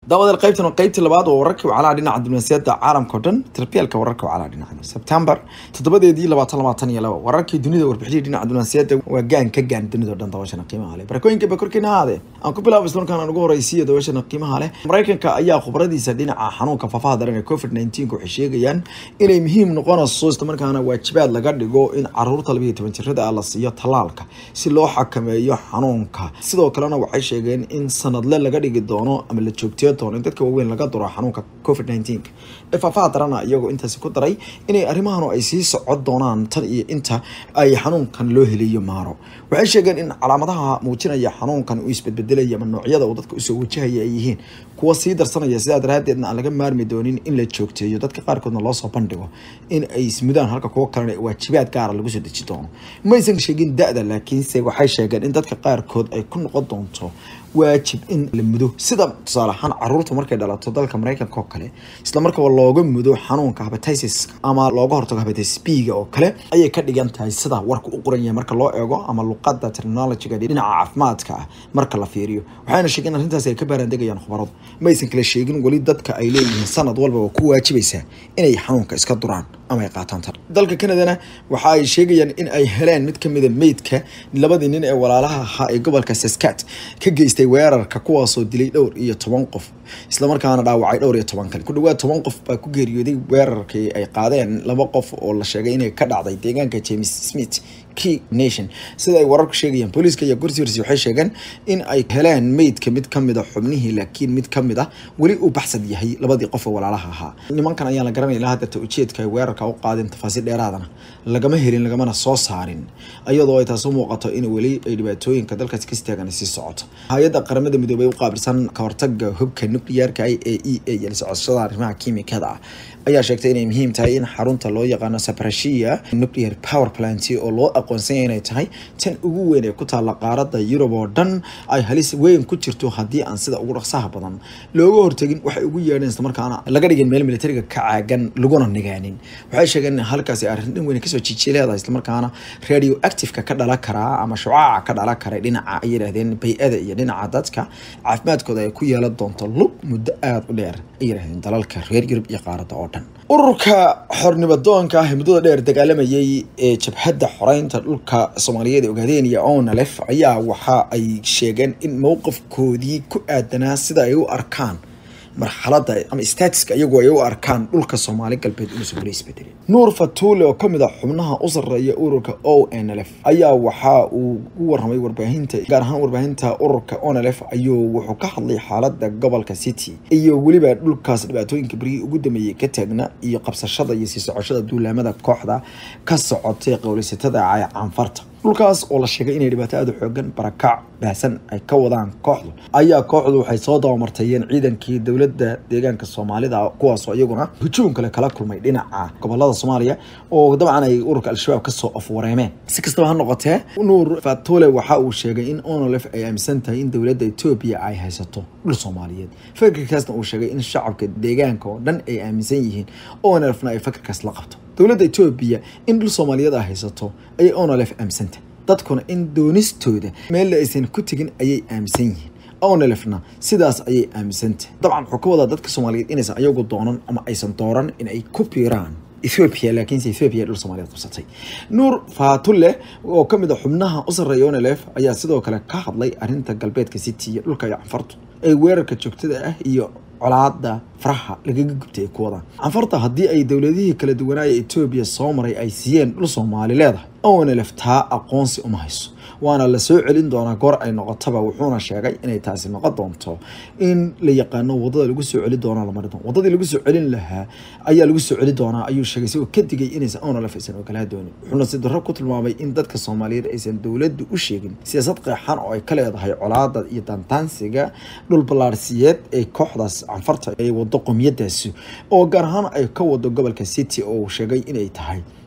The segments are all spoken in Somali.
daawadael qaybtan waa qaybtii labaad oo wararkii wacalaha dhinaca diblomaasiyadda caalamka o dhan tarbiyaalka wararka wacalaha dhinaca sebtembar toddobadeedii labaatan labaatan iyo laba wararkii dunida warbixiyadii dhinaca diblomaasiyadda waa gaan ka gaan dunida o dhan daawashana qiimaha leh barakooyinka bakorkiina ahaade aan ku bilaabo islamarkaan aan ugu horeysiiyo daawashana qiimaha leh maraykanka ayaa khubradiisa dhinaca xanuunka faafaha daran ee covid nineteen waxay sheegayaan inay muhiim noqonayso islamarkaana waajibaad laga dhigo in caruurta labiiyo toban jirada ah la siiyo tallaalka si loo xakameeyo xanuunka sidoo kalena waxay sheegeen in sanadle laga dhigi doono ama la joogteeyo doono in dadka waaweyn laga duro xanuunka covid nineteen ee faafaha darana iyagoo intaasi ku daray inay arrimahan ay sii socon doonaan tan iyo inta ay xanuunkan loo heliyo maaro waxay sheegeen in calaamadaha muujinaya xanuunkan uu isbedbedelaya ama noocyada uu dadka usoo wajahaya ay yihiin kuwa sii darsanaya sidaa daraadeedna aan laga maarmi doonin in la joogteeyo dadka qaarkoodna loosoo bandhigo in ay ismudaan halka kuwo kalena waajibaad gaara lagu soo deji doono maysan sheegin da-da laakiinse waxay sheegeen in dadka qaarkood ay ku noqon doonto waajib in la mudo sida tusaale ahaan caruurta markay dhalato dalka maraykanka oo kale isla markaba looga mudo xanuunka hepatitis ama looga hortago hepatitis b-ga oo kale ayay ka dhigan tahay sida warka u qoran yahay marka loo eego ama luqada terminologiga dhinaca caafimaadka ah marka la fiiriyo waxayna sheegeen arrintaasi ay ka baaraandegayaan khubaradu maysan kala sheegin weli dadka ay leeyihiin sanad walba waa ku waajibaysaa inay xanuunka iska duraan ama ay qaataan tar dalka canadana waxa ay sheegayaan in ay heleen mid kamida meydka labadii nin ee walaalaha ahaa ee gobolka saskat ka geystay weerarka kuwaasoo dilay dhowr iyo toban qof islamarkaana dhaawacay dhowr iyo toban kale ku dhawaad toban qof baa ku geeriyooday weerarkii ay qaadeen laba qof oo la sheegay inay ka dhacday deegaanka james smith key nation sida ay wararku sheegayaan booliiska iyo gursirs waxay sheegeen in ay heleen meydka mid kamid a xubnihii laakiin mid kamid ah weli uu baxsad yahay labadii qof oo walaalaha ahaa nimankan ayaan la garanay ilaa hadeerta ujeedka ay weerarka u qaadeen tafaasiil dheeraadana lagama helin lagamana soo saarin iyadoo ay taas u muuqato in weli ay dhibaatooyinka dalkaasi ka istaagan sii socoto hay-adda qaramada midoobay u qaabilsan ka hortaga hubka nuclearka i a e a iyo la socoshada arrimaha kiimikada ah ayaa sheegtay inay muhiim tahay in xarunta loo yaqaano saprashia nuclear power plant oo loo aqoonsanya inay tahay tan ugu weyn ee ku taalla qaarada yurub oo dhan ay halis weyn ku jirto haddii aan sida ugu dhaqsaha badan looga hortagin waxay ugu yeedheen islamarkaana laga dhigin meel militariga ka caagan laguna nigaanin waxay sheegeen in halkaasi arrin dhan weyn kasoo jijileeda islamarkaana radio activeka ka dhala karaa ama shucaaca ka dhala kara dhinaca ay yidhaahdeen bay-ada iyo dhinaca dadka caafimaadkooda ay ku yeelan doonto lug muddo aada u dheer ay yidhahdeen dalalka reer yurub iyo qaarada oo dhan ururka xornimadoonka ah ee muddada dheer dagaalamayay ee jabhadda xoreynta dhulka soomaaliyeed ee ogaadeenaya onalef ayaa waxa ay sheegeen in mowqifkoodii ku aadanaa sida ay u arkaan marxalada ama statiska iyagoo ay u arkaan dhulka soomaali galbeed inuusan weli isbedelin nuur fatuule oo kamid ah xubnaha u sarreeya ururka o n l f ayaa waxa uu u waramay warbaahinta gaar ahaan warbaahinta ururka onlf ayuu wuxuu ka hadlay xaalada gobolka city iyo weliba dhulkaas dhibaatooyinka berihii ugu dameeyey ka taagna iyo qabsashada iyo sii socoshada duulaamada kooxda ka socotay qowleysatada ee canfarta dhulkaas oo la sheegay inay dhibaato aada u xoogan barakac baahsan ay ka wadaan kooxdu ayaa kooxdu waxay soo dabamartayeen ciidankii dowladda deegaanka soomaalida kuwaasoo iyaguna hujuum kale kala kulmay dhinaca gobolada soomaaliya oo dabcan ay ururka al-shabaab kasoo afwareemeen si kastaba ha noqotee nuur fatole waxa uu sheegay in onolef ay aaminsan tahay in dowladda etoobiya ay haysato dhul soomaaliyeed fakirkaasna uu sheegay in shacabka deegaanka oo dhan ay aaminsan yihiin onolefna ay fakirkaas la qabto dowladda etoobiya in dhul soomaaliyeed ay haysato ayay onolef aaminsantah dadkuna in doonistooda meelle aysan ku tegin ayay aaminsan yihiin onelefna sidaas ayay aaminsantahay dabcan wuxuu ka wadaa dadka soomaaliyeed inaysan ayagu doonan ama aysan dooran in ay ku biiraan ethoopia laakiinse ethoopia dhul soomaaliyeed qabsatay nuur faatulle oo kamid a xubnaha u sarreeya onelef ayaa sidoo kale ka hadlay arrinta galbeedka city iyo dhulka iyo canfartu ee weerarka joogtada ah iyo colaada faraha lagaga gubtay ay ku wadaan canfarta haddii ay dowladihii kala duwanaaya etoobiya soo maray ay siiyeen dhul soomaali leedahay onelef taa aqoonsi uma hayso waana la soo celin doonaa goor ay noqotaba wuxuuna sheegay inay taasi noqon doonto in la yaqaano wadada lagu soo celi doona lamari doono wadadii lagu soo celin lahaa ayaa lagu soo celi doonaa ayuu sheegay isagoo ka digay inaysan onelef aysan ogolaa doonin wuxuuna si darro ku tilmaamay in dadka soomaaliyeed aysan dowladdu u sheegin siyaasad qeexan oo ay ka leedahay colaada iyo dantaansiga dhul ballaarsiyeed ee kooxdaas canfarta ay wado qomiyadaasi oo gaar ahaan ay ka wado gobolka city oo uu sheegay inay tahay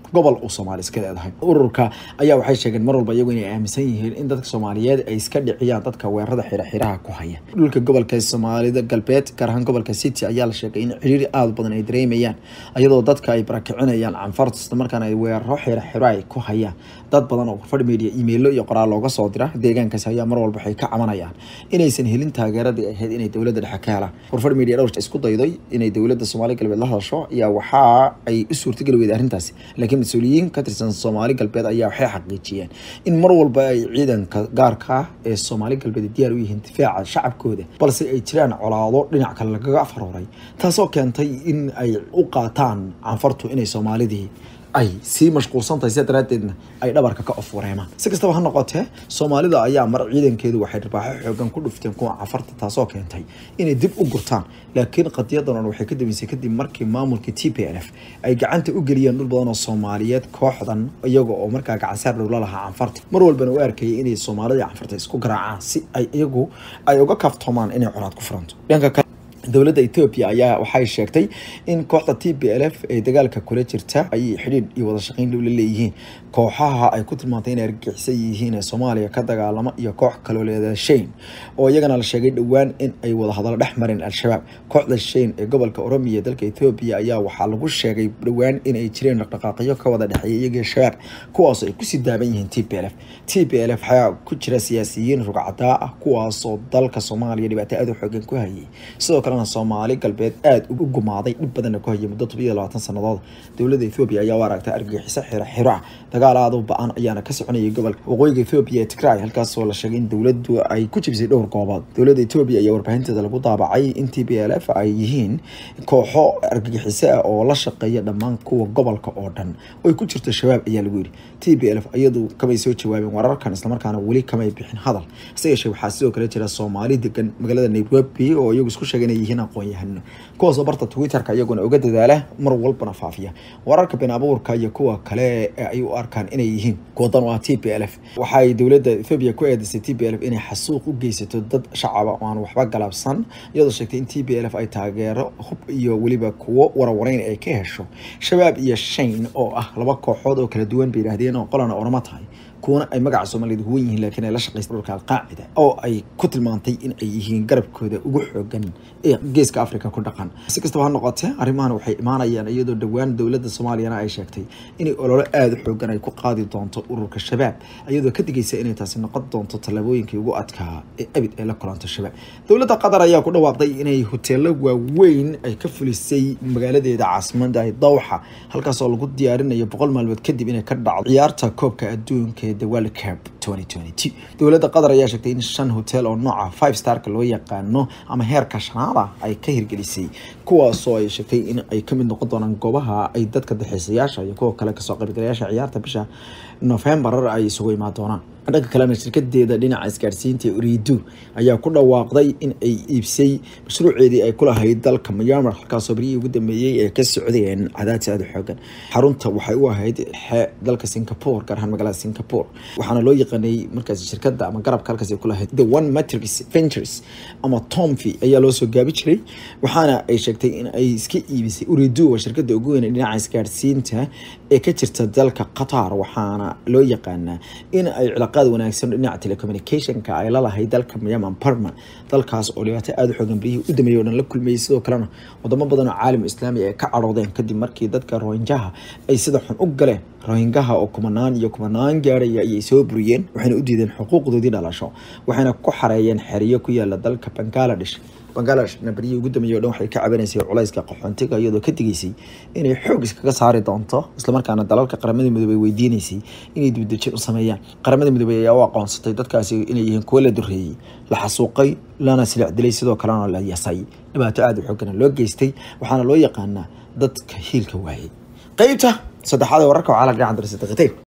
gobol uu soomaali iska leedahay ururka ayaa waxay sheegeen mar walba iyagu inay aaminsan yihiin in dadka soomaaliyeed ay iska dhiciyaan dadka weerarada xiraxiraha ku haya dhulka gobolka soomaalida galbeed gaar ahaan gobolka city ayaa la sheegay in ciriiri aada badan ay dareemayaan iyadoo dadka ay barakicinayaan canfarta isla markaana ay weeraro xiraxiro ay ku hayaan dad badan oo warfadh media iimaylo iyo qoraal looga soo dira deegaankaasi ayaa mar walba waxay ka cabanayaan inaysan helin taageeradii ahayd inay dowladda dhexe ka helaan warfadh media dhowr isku dayday inay dowladda soomaali galbeed la hadasho ayaa waxa ay u suurtageli weyday arrintaasi laakiin mas-uuliyiin ka tirsan soomaali galbeed ayaa waxay xaqiijiyeen in mar walba ay ciidanka gaarka ah ee soomaali galbeed diyaar u yihiin difaaca shacabkooda balse ay jiraan colaado dhinac kale lagaga afarooray taasoo keentay in ay u qaataan canfartu inay soomaalidii ay sii mashquulsan tahay sida daraaddeedna ay dhabarka ka of wareemaan si kastaba ha noqotee soomaalida ayaa mar ciidankeedu waxay dharbaaxo xoogan ku dhufteen kuwa cafarta taasoo keentay inay dib u gurtaan laakiin qadiyadan on waxay ka dambeysay kadib markii maamulka t p l f ay gacanta u geliyeen dhul badan oo soomaaliyeed kooxdan iyaga oo markaa gacansaar dhowla lahaa canfarta mar walbana u arkayay inay soomaalida canfarta isku garaacaan si ay iyagu ay uga kaaftoomaan inay colaad ku furanto dhanka kale dowladda etoobiya ayaa waxay sheegtay in kooxda t b l f ee dagaalka kula jirta ay xidhiidh iyo wada shaqeyn dhow la leeyihiin kooxaha ay ku tilmaantay inay argagixisan yihiin ee soomaaliya ka dagaalama iyo koox kaloo leeda shayn oo iyagana la sheegay dhowaan in ay wada hadallo dhex mareen al-shabaab kooxda shayn ee gobolka oromiya dalka etoobiya ayaa waxaa lagu sheegay dhowaan in ay jireen dhaqdhaqaaqyo ka wada dhexeeya iyagii shabaab kuwaasoo ay kusii daaban yihiin t b l f t b l f waxaa ku jira siyaasiyiin rugcadaa ah kuwaasoo dalka soomaaliya dhibaato aada u xoogan ku hayay sidoo kale soomaali galbeed aada u gumaaday dhib badanna ku hayay muddo todobiyo labaatan sannadood dowladda ethoobiya ayaa u aragtay argagixiso xiro xiro ah dagaal aada u ba-an ayaana ka soconayay gobolka waqooyiga ethoobiya ee tigray halkaasoo la sheegay in dowladdu ay ku jibisay dhowr goobood dowladda etoobiya ayaa warbaahinteeda lagu daabacay in t b l f ay yihiin kooxo argagixiso ah oo la shaqeeya dhammaan kuwa gobolka oo dhan oo ay ku jirto shabaab ayaa lagu yidhi t b l f iyadu kamay soo jawaabeen wararkan islamarkaana weli kamay bixin hadal hase yeeshee waxaa sidoo kale jira soomaali degan magaalada nairobi oo iyagu isku sheegay inay yihiin aqoon-yahano kuwaasoo barta twitterka iyaguna uga dadaala mar walbana faafiya wararka been abuurka iyo kuwa kale ee ay u arkaan inay yihiin kuwadan oo ah t b l f waxaay dowladda ethoobiya ku eedeysay t b l f inay xasuuq u geysato dad shacaba oo aan waxba galabsan iyadoo sheegtay in t b l f ay taageero hub iyo weliba kuwo warawareyn ay ka hesho shabaab iyo shayn oo ah laba kooxood oo kala duwan bay yidhaahdeen oo qolana orama tahay kuwana ay magaca soomaaliyed huwan yihiin laakiin ay la shaqeysa dhulka alqaacida oo ay ku tilmaantay in ay yihiin garabkooda ugu xoogan ee geeska africa ku dhaqan si kastaba ha noqotee arrimahan waxay imaanayaan iyadoo dhowaan dowladda soomaaliyana ay sheegtay inay ololo aada u xoogan ay ku qaadi doonto ururka shabaab iyadoo ka digaysa inay taasi noqon doonto tallaabooyinkii ugu adkaa ee abid ay la kulanto shabaab dowladda qatar ayaa ku dhawaaqday inay hoteelo waaweyn ay ka fulisay magaaladeeda caasimada dawxa halkaasoo lagu diyaarinayo boqol maalmood kadib inay ka dhacdo ciyaarta koobka adduunka the world cup 2022 dowladda qatar ayaa sheegtay in shan hotel oo nooca five starka loo yaqaano ama heerka shanaada ay ka hirgelisay kuwaasoo ay sheegtay in ay kamid noqon doonaan goobaha ay dadka daxiisayaasha iyo kuwa kale kasoo qaybgalayaasha ciyaarta bisha november ay isugu imaan doonaan dhanka kalena shirkadeeda dhinaca isgaadhsiinta uridu ayaa ku dhawaaqday in ay iibsay mashruuceedii ay ku lahayd dalka myanmar halkaasoo beryihii ugu dambeeyey ee ka socdeen cadaadsi aada xoogan xarunta waxay u ahayd xe dalka singapore gaar ahaan magaalada singapore waxaana loo yaqaanay markaas shirkada ama garabka halkaas ay ku lahayd the one matrix ventures ama tomfi ayaa loo soo gaabi jiray waxaana ay sheegtay in ay iska iibisay uridu waa shirkada ugu weyn ee dhinaca isgaadhsiinta ee ka jirta dalka qatar waxaana loo yaqaanaa in ay cilaaqaad wanaagsan dhinaca telecommunicationka ay lalahay dalka myanmar parma dalkaas oo dhibaato aada u xoogan berihii u dameeyay oo dhan la kulmayay sidoo kalena wadamo badan oo caalam islaami ay ka cadhoodeen kadib markii dadka rohinjaha ay sida xun u galeen rohingaha oo kumanaan iyo kumanaan gaaraya ayay soo buriyeen waxayna u diideen xuquuqdoodii dhalasho waxayna ku xareeyeen xeriyo ku yaala dalka bangaladesh bangladeshna beryihii ugu dambeeyay o dhan waxay ka cabanaysay culayska qaxoontiga iyadoo ka digaysay inay xoog iskaga saari doonto islamarkaana dalalka qaramada midoobey weydiinaysay inay dibdejin u sameeyaan qaramada midoobey ayaa u aqoonsatay dadkaasi inay yihiin kuwo la dureeyey la xasuuqay lana silic dilay sidoo kalena la yasay dhibaato aada u xoogana loo geystay waxaana loo yaqaanaa dadka hiilka waayey qeybta saddexaad ee wararka oo caalamka dhinaca darasadaqiteen